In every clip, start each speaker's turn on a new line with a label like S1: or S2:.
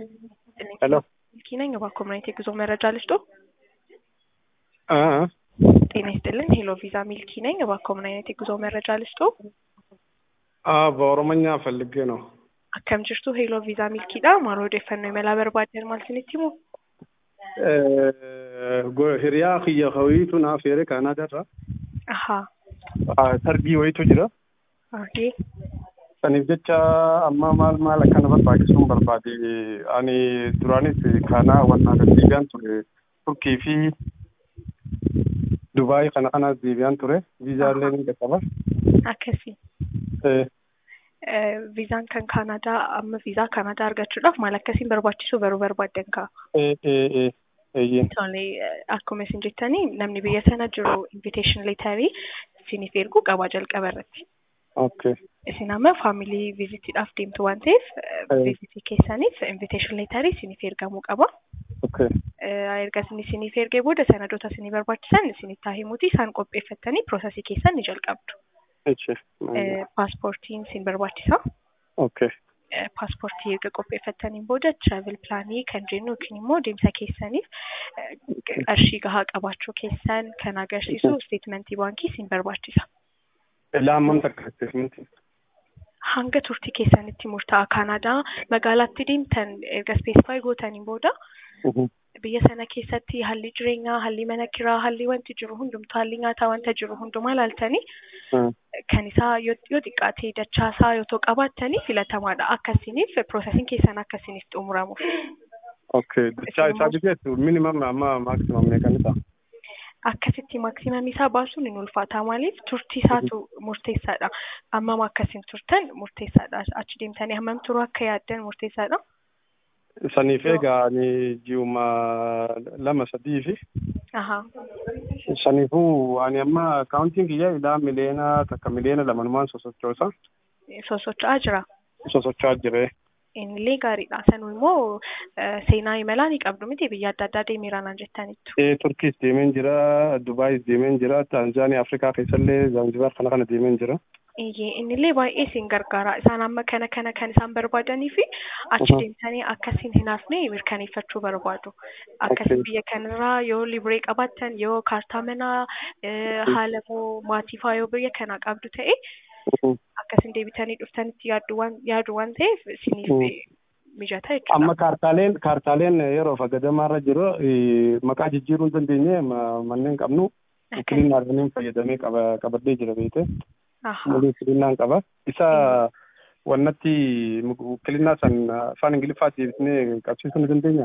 S1: ሄሎ
S2: ሚልኪ ነኝ። እባክዎ ምን አይነት የጉዞ መረጃ ልስጦ?
S1: አ
S2: ጤና ይስጥልን። ሄሎ ቪዛ ሚልኪ ነኝ። እባክዎ ምን አይነት የጉዞ መረጃ ልስጦ?
S1: አ በኦሮሞኛ ፈልጌ ነው።
S2: akkam jirtu heeloo viizaa milkiidha maal odeeffannoo imalaa barbaaddan maal isinitti himu
S1: Go- hiriyaa kiyya kawiitu naaf heere kaanaadaarra
S2: ahaa
S1: tarbii wayitu jira.
S2: okay
S1: Saniif jecha amma maal maal akkana barbaachisuun barbaade ani duraanis kaanaa wannaa deebi'aan ture turkii fi dubaay kana kanas deebi'aan ture viizaa illee ni qaqqaba.
S2: akkasi
S1: Eh,
S2: viizaan kan kaanaadaa amma viizaa kaanaadaa argachuudhaaf maal akkasiin barbaachisu baruu barbaaddan kaa
S1: eh, eh, eh, eeyyin.
S2: Tole akkuma isin jettanii namni biyya sana jiru invitation leetarii isiniif erguu qabaa jalqaba irratti.
S1: Okay.
S2: Isin amma faamilii viizitiidhaaf deemtu waan ta'eef viizitii keessaniif invitation leetarii isiniif ergamuu qaba.
S1: Okay.
S2: Erga isin isiniif ergee booda sanadoota isinii barbaachisan isinitti haa himuuti isaan qopheeffattanii piroosesii keessan ni jalqabdu.
S1: Echi.
S2: Paaspoortiin isin barbaachisa.
S1: Okay.
S2: paaspoortii erga qopheeffattaniin booda travel pilaanii kan jennu yookiin immoo deemsa keessaniif qarshii gahaa qabaachuu keessan kan agarsiisu steetmentii baankii isin barbaachisa.
S1: Laamman takka isteetmentii.
S2: Hanga turtii keessanitti murtaa'a Kaanaadaa magaalaatti deemtan erga ispeesifaayi gootaniin booda biyya sana keessatti haalli jireenyaa, haalli mana kiraa, haalli wanti jiru hundumtuu, haalli nyaataa wanta jiru hundumaa ilaaltanii kan isaa yoo yoo xiqqaate dachaasaa yoo ta'u qabaattanii filatamaadha. Akkasiniif piroosesiin keessan akkasiniif xumuramuuf.
S1: Okay. Dachaa isaa biteetu minimum amma maximum meeqani ta'a?
S2: Akkasitti maksimamii isaa baasuun hin ulfaata maaliif turtii isaatu murteessaadha. Hammam akkasiin turtan murteessaadha. Achi deemtanii hammam turuu akka yaaddan murteessaadha.
S1: Saniif egaa ani ji'uma lama sadii fi
S2: Ahaa.
S1: saniifuu ani amma akaawuntiin kiyya ilaa miliyoona takka miliyoona lamanumaan sosochoosa
S2: Sosocho'aa jira.
S1: sosocho'aa jire.
S2: Innillee gaariidha. Sanuu immoo seenaa imalaa ni qabdu miti biyya adda addaa deemeera naan jettaniittu.
S1: Ee Turkiis deemeen jira, Dubaayis deemeen jira, Taanzaaniyaa Afrikaa keessallee Zanzibar kana kana deemeen jira.
S2: Iyyee innillee baay'ee isin gargaara. Isaan amma kana kana kan isaan barbaadanii fi achi deemtanii akkasiin hin hafne mirkaneeffachuu barbaadu. Akkasiin
S1: Okay.
S2: biyya kanarraa yoo libree qabaattan yoo kaartaa manaa eh, haala moo maatii faa yoo biyya kanaa qabdu ta'e akkasiin deebitanii dhuftanitti yaaddu waan yaadu waan ta'eef isiniif
S1: Mm.
S2: eh, mijata jechuudha.
S1: Amma kaartaaleen kaartaaleen yeroo fagadamaarra jiru eh, maqaa jijjiiruu hin dandeenye ma- manneen qabnu ukiliinaadhaan fayyadamee qaba- qabadhee jira beekte.
S2: Ahaa.
S1: muluu ukiliinaan qaba. Isa wannatti ukiliinaa san afaan Ingiliffaa deebisnee qabsiisuu ni dandeenya.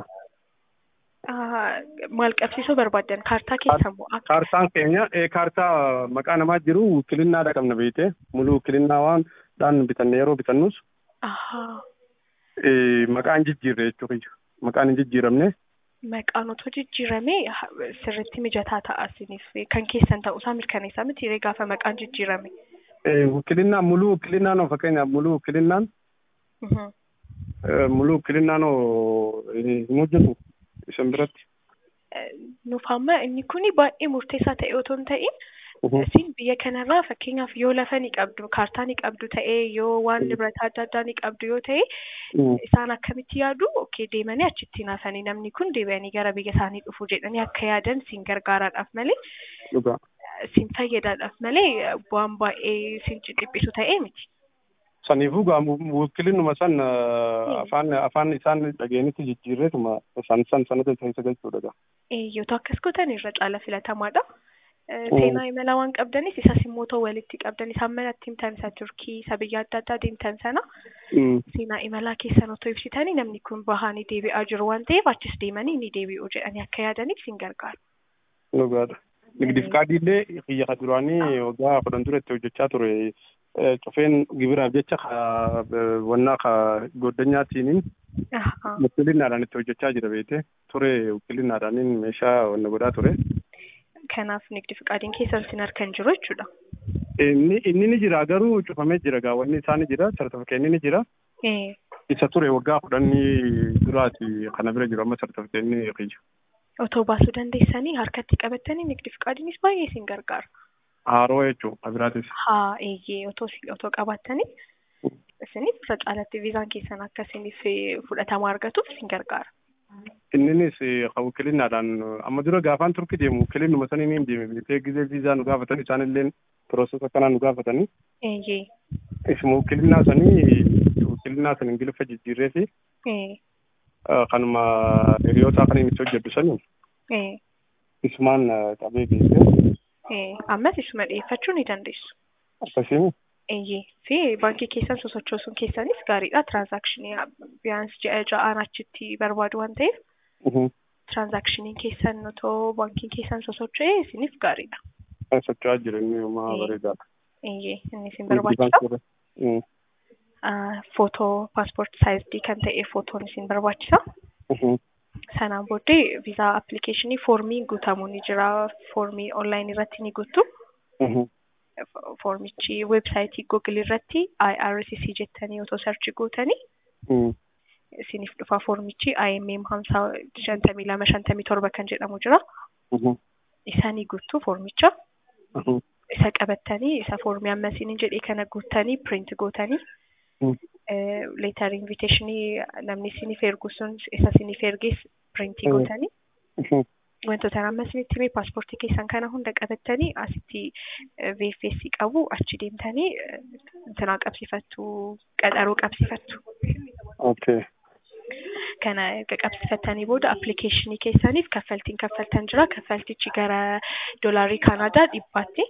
S2: Ah, Maal qabsiisuu barbaaddan kaartaa keessan moo akka
S1: Kaartaan keenya eh, kaartaa maqaa namaa jiru ukiliinaadha qabna beekte. Muluu ukiliinaa waan dhaan bitanne yeroo bitannus
S2: Ahaa.
S1: eh, maqaan jijjiirre jechuudha. Maqaan hin jijjiiramne.
S2: Maqaan otoo jijjiiramee ha- sirriitti mijataa ta'a isiniif kan keessan ta'uusaa mirkaneessaa miti yeroo gaafa maqaan jijjiirame.
S1: Eh, Ukiliinaa muluu ukiliinaan oo fakkeenyaaf muluu ukiliinaan
S2: Mhm.
S1: eh, muluu ukiliinaan oo eh, hin hojjetu isin biratti.
S2: Eh, Nuuf amma inni kuni baay'ee murteessaa ta'e otoo hin ta'in isin biyya kanarraa fakkeenyaaf yoo lafa ni qabdu kaartaa ni qabdu ta'ee yoo waan
S1: Mm.
S2: libirata adda addaa ni qabdu yoo ta'e
S1: Mm.
S2: isaan akkamitti yaadu okay deemanii achitti nafanii namni kun deebi'anii gara biyya isaanii dhufu jedhanii akka yaadan siin gargaaraadhaaf malee
S1: Dhugaa.
S2: siin fayyadaadhaaf malee waan baay'ee siin dhiphisu ta'ee miti.
S1: Saniifuu gaa wakilinuma san eh, afaan afaan isaan dhageenitti jijjiirreetuma san san sanata keessa galchuudha gaa.
S2: yoo ta'u akkas gootan irra caala filatamaadha. Eh,
S1: Mm.
S2: Seenaa imalaa waan qabdanis isas immoo ta'u walitti qabdan isaan manatti himtan isa Turkii isa biyya adda addaa deemtan sana
S1: Mm.
S2: seenaa imalaa keessan otoo ibsitanii namni kun bahanii deebi'aa jiru waan ta'eef achis deemanii ni deebi'u jedhanii akka yaadaniif sin gargaara.
S1: Dhugaadha. Nigdi fikaadiillee kiyya ka duraanii waggaa kudhan dura itti hojjechaa ture. Eh, Cufeen gibiraaf jecha ka eh, wannaa ka goddanyaatiiniin
S2: Ahaa.
S1: ukiliinaadhaan itti hojjechaa jira beekte. Ture ukiliinaadhaaniin meeshaa wanna godhaa ture.
S2: Kanaaf nigdi fiqaadiin keessan sin harkan jiru jechuudha.
S1: Inni inni ni jira garuu cufamee jira gaa wanni isaa ni jira sartifikeetni ni jira.
S2: Eh,
S1: Isa ture waggaa kudhanii duraati kana bira jiru amma sartifikeetni kiyya.
S2: Otoo baasuu dandeessanii harkatti qabattanii nigdi fiqaadiinis baay'ee sin gargaara.
S1: Haaroo jechuudha abiraatis.
S2: Haa eeyyee otoo si- otoo qabaattanii isiniif irra caalatti viizaan keessan akka isiniif fudhatama argatuuf isin gargaara.
S1: Inninis wukilinnaadhaan amma dura gaafaan turkii deemu wukilinuma sanii ni deeme bitee gizee viizaa nu gaafatan isaanillee pirooses akkanaa nu gaafatanii.
S2: Eeyyee.
S1: Isuma wukilinnaa sanii wukilinnaa san ingiliffa jijjiirree fi kanuma hiriyootaa kan inni itti hojjedhu sanii isumaan qabee geesse.
S2: Ammas isuma dhiyeeffachuu ni dandeessu.
S1: Akkasiin.
S2: Eeyyee fi baankii keessan sosochoosuun keessanis gaariidha. Tiraansaakshinii biyyaans ji'a ja'aan achitti barbaadu waan ta'eef. Tiraansaakshinii keessan otoo baankiin keessan sosocho'ee isiniif gaariidha.
S1: Socho'aa jira inni homaa bareedaadha.
S2: Eeyyee inni isin barbaachisa. Footoo paaspoortii saayizii kan ta'e footoon isin barbaachisa. Sanaan booddee viizaa appilikeeshinii foormii guutamu ni jira. Foormii onlaayinii irratti ni guuttu. Foormichi weebsaayitii Google irratti IRCC jettanii otoo sarchi gootanii isiniif dhufa foormichi IMM hamsaa shantamii lama shantamii torba kan jedhamu jira. Isanii guuttu foormicha. Isa qabattanii isa foormii amma isiniin jedhee kana guuttanii print gootanii leetar inviteeshinii namni isiniif ergu sun isa isiniif ergees printii gootanii wantoota amma isinitti himee paaspoortii keessan kana hunda qabattanii asitti VFS qabu achi deemtanii intinaa qabsiifattu qaxaroo qabsiifattu.
S1: Okay.
S2: Kana erga qabsiifattanii booda appilikeeshinii keessaniif kaffaltiin kaffaltan jira. Kaffaltichi gara doolaarii Kanaadaa dhibbaatti.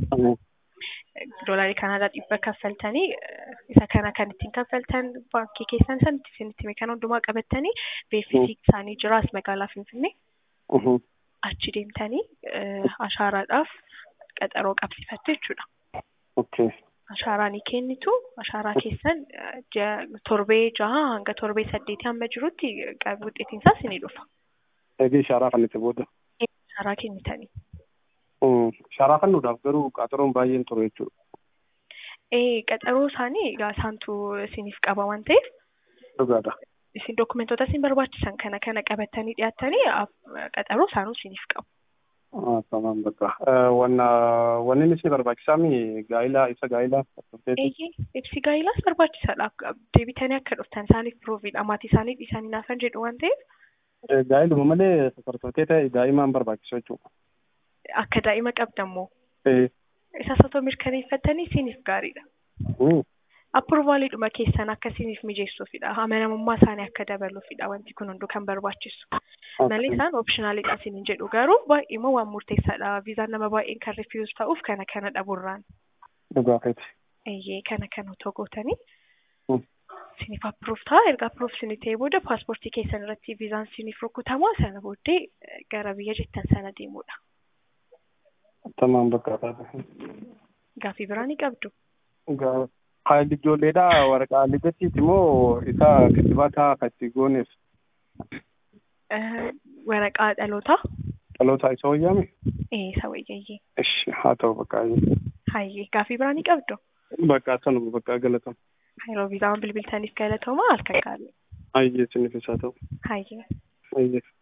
S2: Doolaarii Kanaadaa dhibba kaffaltanii isa kana kan ittiin kaffaltan baankii keessan sanitti isinitti hime kana hundumaa qabattanii VFS isaanii jira as magaalaa Finfinnee. Achi deemtanii ashaaraadhaaf qaxaroo qabsiifattu jechuudha.
S1: Okay.
S2: Ashaaraa ni kennitu. Ashaaraa keessan torbee jaha hanga torbee saddeetii hamma jirutti wuxeetiin isaas ni dhufa.
S1: Eegee ashaaraa kan itti booda.
S2: Ashaaraa kennitanii.
S1: Ashaaraa kennuudhaaf garuu qaxaroon baay'een ture jechuudha.
S2: Ee qaxaroo isaanii egaa isaantu isiniif qaba waan ta'eef.
S1: Dhugaadha.
S2: Isin dokumentoota isin barbaachisan kana kana qabattanii dhiyaattanii qaxaroo isaanuu isiniif qabu.
S1: Tamam bakka. Wanna wanni inni isin barbaachisaami gaa'ilaa isa gaa'ilaa.
S2: Eeyyee ibsi gaa'ilaas barbaachisaadha. Deebitanii akka dhuftan isaaniif piroofiidha. Maatii isaanii dhiisanii naafan jedhu waan ta'eef.
S1: Gaa'iluma malee safartootee ta'e daa'imaan barbaachisu jechuudha.
S2: Akka daa'ima qabdammoo. Isas otoo mirkaneeffattanii isiniif gaariidha. Appurvaaliidhuma keessan akka isiniif mijeessuufidha. Amanamummaa isaanii akka dabaluufidha wanti kun hunduu kan barbaachisu. Malee isaan opshinaaliidha isiniin jedhu garuu baay'eema waan murteessaadha. Viizaan nama baay'een kan rifiiyuus ta'uuf kana kana dhaburraan.
S1: Dhugaafeeti.
S2: Eeyyee kana kana otoo gootanii. Isiniif appruuf ta'a. Erga appruuf isinii ta'ee booda paaspoortii keessan irratti viizaan isiniif rukutamaa sana booddee gara biyya jettan sana deemuudha.
S1: Tamam bakka taate.
S2: Gaaffii biraa ni qabdu.
S1: Haalli ijoolleedha waraqaa liqeetiiti moo isa kittibaata katti gooneef?
S2: Waraqaa dhalootaa.
S1: Dhalootaa isa wayyaame?
S2: Ee isa wayyayyee.
S1: Ishi haa ta'u bakka
S2: Hayyee gaaffii biraa ni qabdu.
S1: Bakka sanuma bakka galatamu.
S2: Yeroo viizaan bilbiltaniif galatooma halkan gaarii.
S1: Hayyee isiniif isaa ta'u.
S2: Hayyee.
S1: Hayyee.